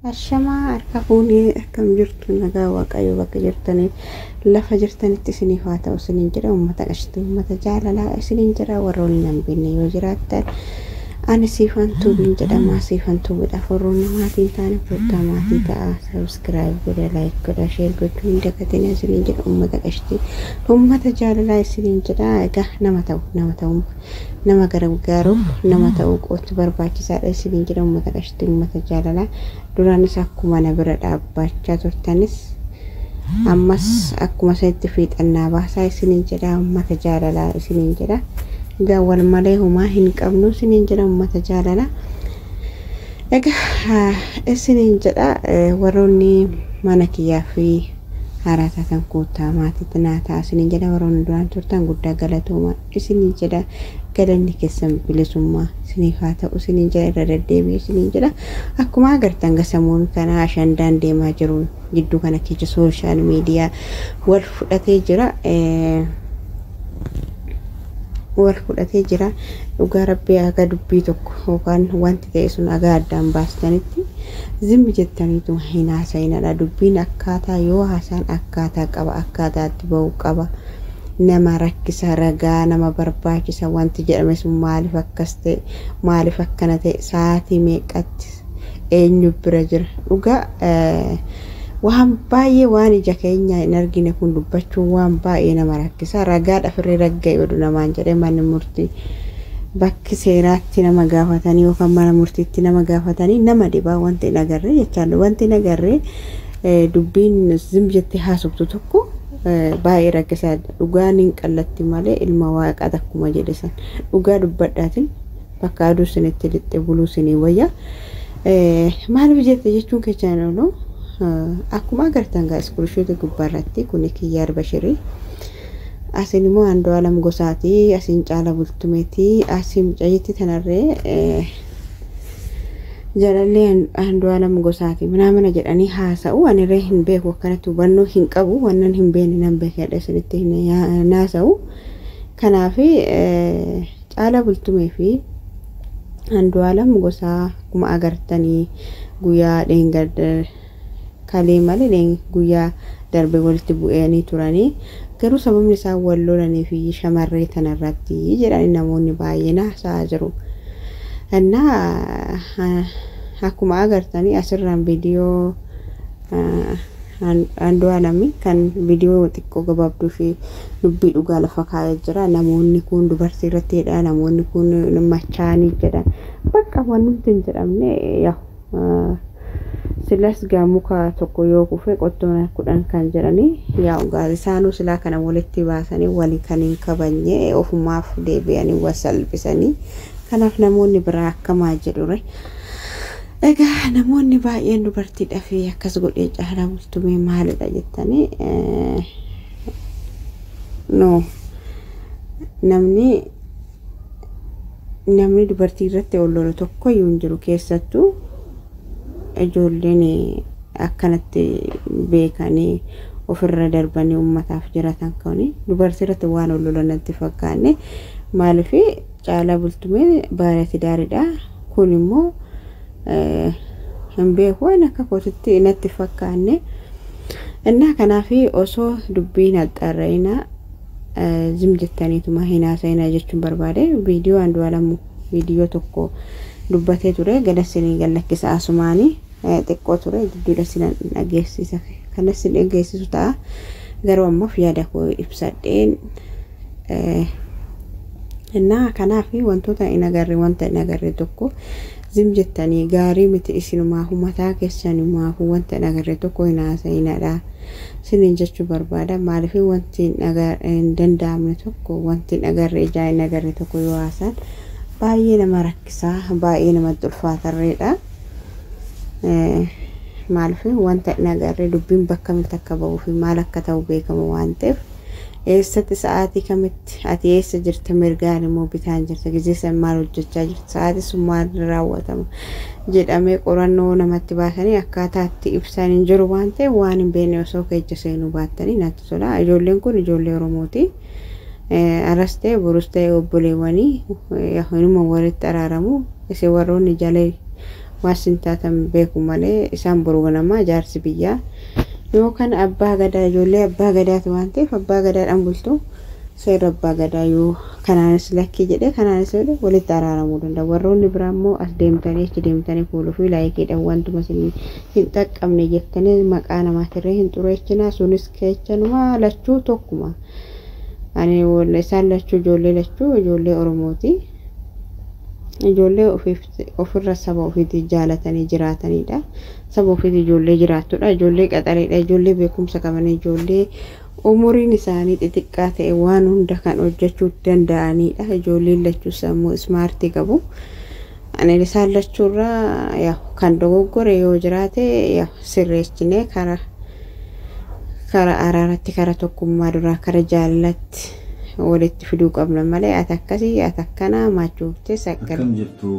Ashamaa harka fuunee akkam jirtu nagaa waaqayyo bakka jirtaniif lafa jirtanitti isiniif haa ta'u isiniin jira uummata qashtii uummata jaalalaa isiniin jira warra waliin hin beekne yoo jiraattan ani siifantuu bin jedhama siifantuu midhaaf warroonni maatiin taane furdaa maatii ta'a sabiskiraayib godha laayik godha sheer gochuu hin dagatin isiniin jira uummata qashtii uummata jaalalaa isiniin jira egaa nama ta'u nama ta'u nama gargaaruuf nama ta'uu qootu barbaachisaadha isiniin jira uummata qashtii uummata jaalalaa duraanis akkuma na bira dhaabbachaa turtanis ammas akkuma isatti fiixannaa baasaa isiniin jedha uummata jaalalaa isiniin jedha egaa wal malee homaa hin qabnu isiniin jedha uummata jaalalaa egaa isiniin jedha warroonni mana kiyyaa fi haaraa taatan kuutaa maatiitti naa ta'a isiniin jedha warroonni duraan turtan guddaa galatooma isiniin jedha galanni keessan bilisummaa isiniif haa ta'u isiniin jedha irra deddeebi'e isiniin jedha akkuma agartan gasamuun kana ashandaan deemaa jiru gidduu kana keessa sooshaal miidiyaa wal fudhatee jira wal fudhatee jira dhugaa rabbii aga dubbii tokko yookaan wanti ta'e sun aga addaan baastanitti zimmi jettaniitu hin haasa'inadha dubbiin akkaataa yoo haasaan akkaataa qaba akkaataatti ba'u qaba. nama rakkisa ragaa nama barbaachisa wanti jedhame sun maaliif akkas ta'e maaliif akkana ta'e sa'aatii meeqatti eenyu bira jira dhugaa waan baay'ee waan ija keenya hin argine kun dubbachuun waan baay'ee nama rakkisa ragaadha firri ragga'e oduu namaan jedhee manni murtii bakki seeraatti nama gaafatanii yookaan mana murtiitti nama gaafatanii nama dhibaa wanti hin agarree jechaan wanti hin agarree dubbiin zim jettee haasoftu tokko baay'ee rakkisaadha dhugaan hin qallatti malee ilma waaqaa akkuma jedhe san dhugaa dubbadhaatiin bakka aduu isinitti lixxe buluu isinii wayya maaliif jette jechuun kechaan oolu akkuma agartan gaa iskurishoota gubbaarratti kun kiyyaar bashirii asin immoo handoo alam gosaatii asin caala bultumeetii asin mucayyitti tanarree jalallee handoo alam gosaati manaamana jedhanii haasa'u anirree hin beeku akkanatti hubannoo hin qabu wannan hin beekne nan beekadha isinitti naasa'u kanaaf caala bultumee fi handoo alam gosaa akkuma agartanii guyyaa dheengadda kalee malee guyyaa darbe walitti bu'anii turanii garuu sababni isaan wal lolanii fi shamarree tanarratti jedhanii namoonni baay'een haasa'aa jiru. እና akkuma agartanii asirraan viidiyoo handoo alami kan viidiyoo xiqqoo gabaabduu fi dubbii dhugaa lafa kaa'ee jira namoonni kun dubartii irratti jedha namoonni kun machaanii jedha bakka wanti hin jedhamne yaa silas gaa muka tokko yoo kufe qottoon kudhan kan jedhanii yaa isaanuu silaa kana walitti baasanii walii kan hin kabanye ofumaaf deebi'anii wal salphisanii kanaaf namoonni biraa akkamaa jedhure egaa namoonni baay'een dubartiidha fi akkas godhee caalaa bultumee maalidha jettanii no namni namni dubartii irratti ol lolu tokko iyyuu hin jiru keessattuu ijoolleen akkanatti beekanii ofirra darbanii uummataaf jiratan kuni dubartii irratti waan ol lolanatti fakkaanne maaliif caalaa bultumee baay'ati gaariidha kun immoo hin beeku waan akka kootitti natti fakkaanne innaa kanaaf osoo dubbiin haxxaarra'ina zim jettaniituma hin haasa'ina jechuun barbaade viidiyoo andu'aalamu viidiyoo tokko dubbatee ture galassinii gallakkisa asumaanii xiqqoo ture gidduudha sinan dhageessisa kanas sin dhageessisu ta'a garuu ammoo yaada koo ibsadheen innaa kanaaf wantoota hin agarre wanta hin agarre tokko zim jettanii gaarii miti isinumaafu mataa keessanumaafu wanta hin agarre tokko hin haasa'inadha sinin jechuu barbaada maaliif wanti hin danda'amne tokko wanti hin agarre ijaa hin agarre tokko yoo haasan baay'ee nama rakkisaa baay'ee namatti ulfaatarreedha maaliif wanta hin agarre dubbiin bakka kamitti akka ba'uu fi maal akka ta'u beekamu waan ta'eef eessatti sa'aatii kamitti ati eessa jirta mirgaan immoo bitaan jirta gizee san maal hojjechaa jirta sa'aatii sun maal raawwatama jedhamee qorannoo namatti baasanii akkaataa itti ibsan hin jiru waan ta'e waan hin beekne osoo keessa seenuu baattanii natti tola ijoolleen kun ijoollee oromooti aras ta'e borus ta'e obboleewwanii inuma walitti araaramu isin warroonni jala waan sin taatan beeku malee isaan boru ganamaa jaarsi biyyaa yookaan abbaa gadaa ijoollee abbaa gadaatu waan ta'eef abbaa gadaadhaan bultu seera abbaa gadaa yoo kanaanis lakkii jedhee kanaanis jedhe walitti araaramuu danda'a warroonni biraa immoo as deemtanii achi deemtanii fuuluu fi laayikiidhaan wantuma isin hin xaqqabne jettanii maqaa namaatirree hin xureechinaa sunis keechanumaa lachuu tokkuma ani isaan lachuu ijoollee lachuu ijoollee oromooti ijoollee ofirra saba ofiitii jaalatanii jiraatanidha saba ofiitii ijoollee jiraattudha ijoollee qaxaleedha ijoollee beekumsa qaban ijoollee umuriin isaanii xixiqqaa ta'e waan hunda kan hojjechuu danda'anidha ijoolleen lachuu sammuu ismaartii qabu ani isaan lachuurraa kan dogoggore yoo jiraate sirreechinee kara kara araaratti kara tokkummaa duraa kara jaalalatti walitti fiduu qabna malee ati akkasii ati akkana maachuuftee saqqal. Akkam jirtu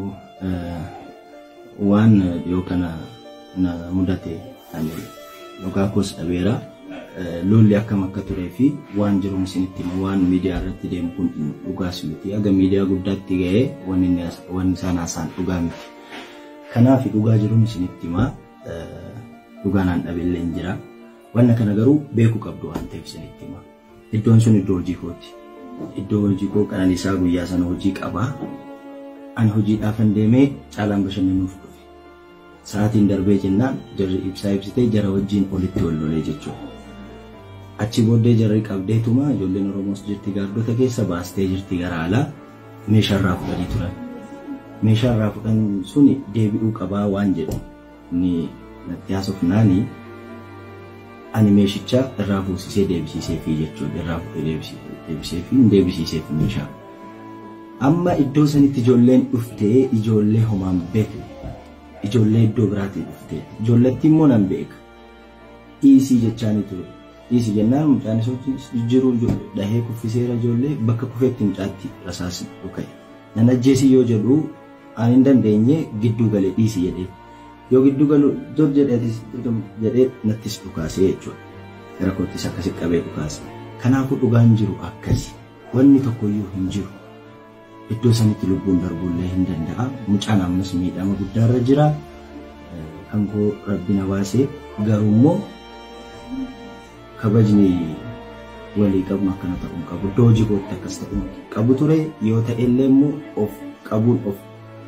waan dhiyoo kana na mudate ani dhugaa koos dhabeera. lolli akkam akka turee fi waan jiru isinitti himu waan miidiyaa irratti deemu kun dhugaas miti. Aga miidiyaa guddaatti ga'ee wanni isaan haasaan dhugaa miti. Kanaaf dhugaa jiruun isinitti himaa dhugaan aan dhabeellee hin jira. Wanna kana garuu beekuu qabdu waan ta'eef isinitti himaa. Iddoon sun iddoo hojii kooti. Iddoo hojii koo qananiisaa guyyaa sana hojii qabaa. Ani hojiidhaafan deemee caalaan bashannanuuf dhufe. Sa'aatiin darbee jennaan jarri ibsaa ibsitee jara wajjin olitti wal lolee jechuudha. achi booddee jarri qabdeetuma ijoolleen oromoos jirti gaaddota keessa baastee jirti gara alaa meeshaarraa fudhanii turan. Meeshaarraa fudhan suni deebi'uu qabaa waan jedhu ni natti haasofnaani ani meeshicha irraa fuusisee deebisiisee fi jechuudha irraa fuudhee deebisee fi deebisiiseef meeshaa. Amma iddoo sanitti ijoolleen dhuftee ijoollee homaan beekne ijoollee iddoo biraatii dhuftee ijoolletti immoo nan beeka. Dhiisii jechaani ture. dhiisi jennaan mucaan isootti jiru dhahee kuffiseera ijoollee bakka kufeetti mucaatti rasaasni dhuka'e. Nan ajjeesii yoo jedhu ani hin dandeenye gidduu galee dhiisi jedhee yoo gidduu galu dur jedhee nattis dhukaasee jechuudha. Gara koottis akkasi qabee dhukaase. Kanaafuu dhugaan jiru akkasi wanni tokkoyyuu hin jiru. Iddoo sanitti lubbuun darbuullee hin danda'a. Mucaan ammas miidhama guddaarra jira. Kan koo rabbi na baasee garuu immoo kabajni walii qabnu akkana ta'uu qabu. Iddoo hojii kootti akkas ta'uu qabu ture yoo ta'e illee immoo of qabuun of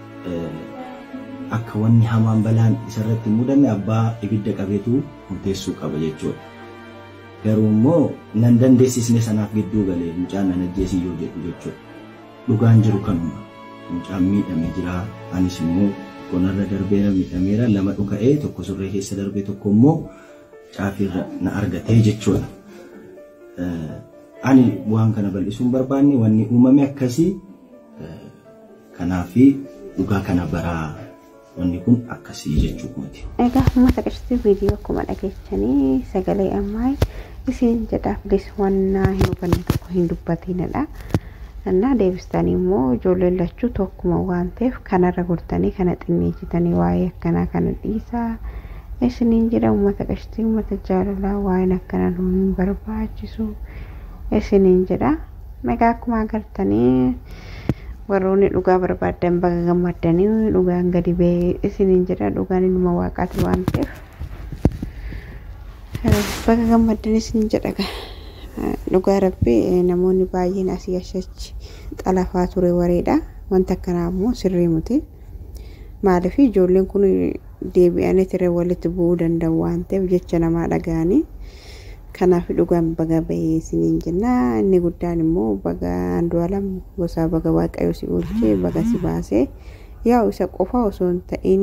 akka wanni hamaan balaan isarratti hin mudanne abbaa ibidda qabeetu murteessuu qaba jechuudha. Garuu immoo nan dandeessisne sanaaf gidduu galee mucaan nan ajjeesii yoo jedhu jechuudha. Dhugaan jiru kanuma. Mucaan miidhamee jira. Anis immoo konarra darbeera miidhameera lama dhuka'ee tokko surree keessa darbee tokko immoo caafirra na argatee jechuudha. Ani waan kana bal'isuun barbaanne wanni uumame akkasii kanaafi dhugaa kana baraa wanni kun akkasii jechuu kooti. Egaa uummata qeessitii viidiyoo akkuma dhageessanii sagalee ammaa isin jedhaaf wannaa hin hubanne tokko hin dubbatinadha. Annaa deebistanii immoo ijoolleen lachuu tokkuma waan ta'eef kanarra gortanii kana xinneessitanii waa'ee akkanaa kana dhiisaa. isiniin jedha uummata qeessitii uummata jaalalaa waa'een akkanaa nu hin barbaachisu isiniin jedha. Nagaa akkuma agartanii warroonni dhugaa barbaadan baga gammaddanii dhugaan gadi ba'ee isiniin jedha dhugaan inuma waaqaati waan ta'eef baga gammaddanii isiniin jedha. Dhugaa rabbii namoonni baay'een asii achachi xalafaa ture wareedha. Wanta akkanaa immoo sirrii miti. Maaliif ijoolleen kun deebi'anii ture walitti bu'uu danda'u waan ta'eef jecha namaa dhaga'anii kanaaf dhugaan baga bahee isiniin jenna inni guddaan immoo baga andu'aalam gosaa baga waaqayyo si oolchee baga si baasee yaa'u isa qofa osoo hin ta'in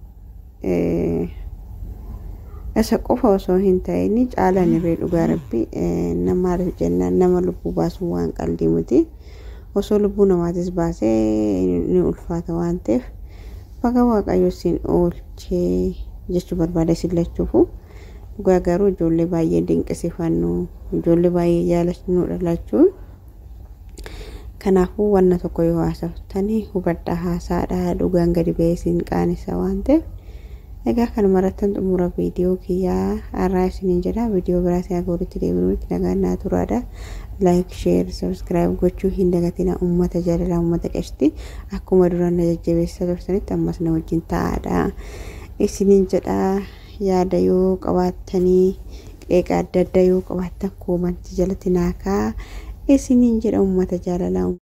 isa qofa osoo hin ta'in caalaan irree dhugaa rabbi nama jennaan nama lubbuu baasuu waan qalbii miti osoo lubbuu namaatis baasee ni ulfaata waan ta'eef baga waaqayyo siin oolchee jechuu barbaada isin lachuufu dhugaa garuu ijoollee baay'ee dinqisiifannu ijoollee baay'ee jaalannu dhalachuun kanaafuu wanna tokko yoo haasaftanii hubadhaa haasaadhaa dhugaan gadi ba'ee siin qaanisa waan ta'eef Egaa kan marattan xumura viidiyoo kiyyaa har'aa isiniin jedha. Viidiyoo biraa isaa walitti deebinuutti nagaan naa turaadha. Laayik, sheer, sabskiraayib gochuu hin dagatina uummata jaalalaa uummata qashti. Akkuma duraan na jajjabeessaa turtanitti ammas na wajjin taa'aadha. Isiniin jedha yaada yoo qabaattanii qeeqa adda addaa yoo qabaattan koomantii jalatti naakaa isiniin jedha uummata jaalalaa.